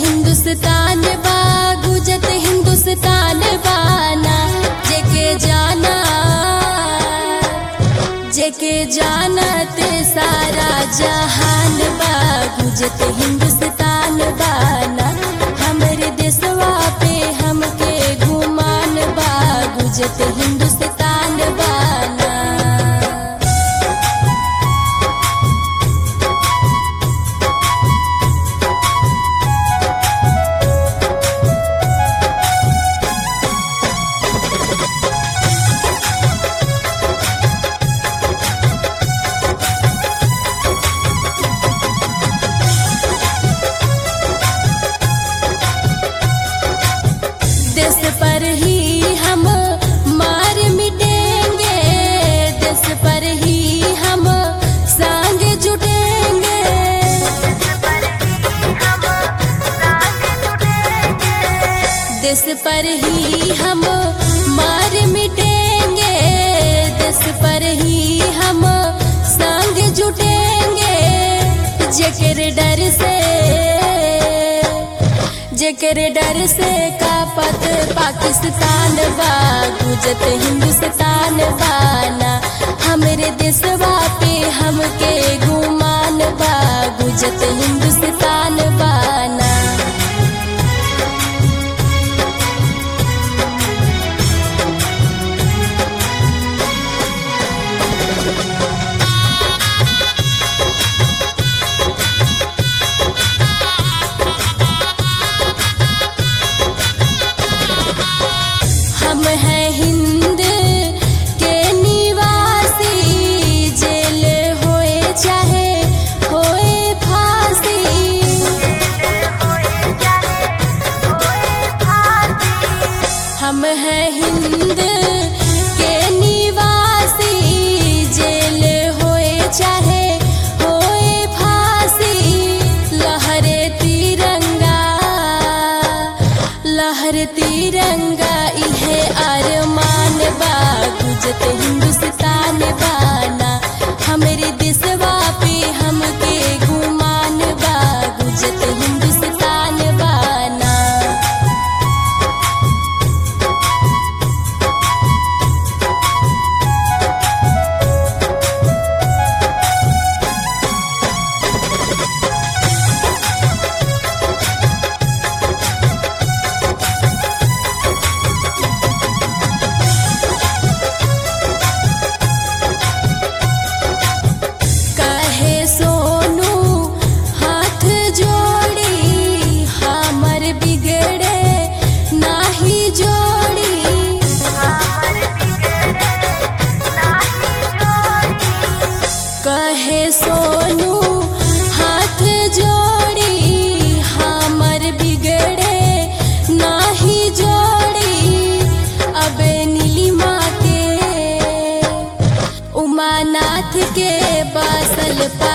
हिंदुस्तान बा गुजत हिंदुस्तान बाना जेके जाना जेके जानत सारा जहान बा गुजत हिंदुस्तान बाना हमरे देशवा पे हमके गुमान बा गुजत हिंदुस्तान बाना देश पर ही हम मार मिटेंगे देश पर ही हम संग जुटेंगे देश पर ही हम मार मिटेंगे देश पर ही हम संग जुटेंगे जेकर डर से जेकर डर से कापत पाकिस्तान बा गुजत हिंदुस्तान बाना हमरे देशवा पे हमके गुमान बा गुजत हिंदुस्तान बाना हम हैं हिंद के निवासी जेल होए चाहे होए फांसी हम हैं हिंद के निवासी जेल होए चाहे होए फांसी लहरे तिरंगा लहर तिरंगा इहे अरमान बा गुजत हिंदुस्तान बाना हमरे देशवा पे हमके गुमान बा गुजत हिंदुस्तान बाना कहे सोनू हाथ जोड़ी हमर बिगड़े नाही जोड़ी कहे सोनू हाथ जोड़ी हमर बिगड़े नाही जोड़ी अब नीलिमा के उमानाथ के बसल पा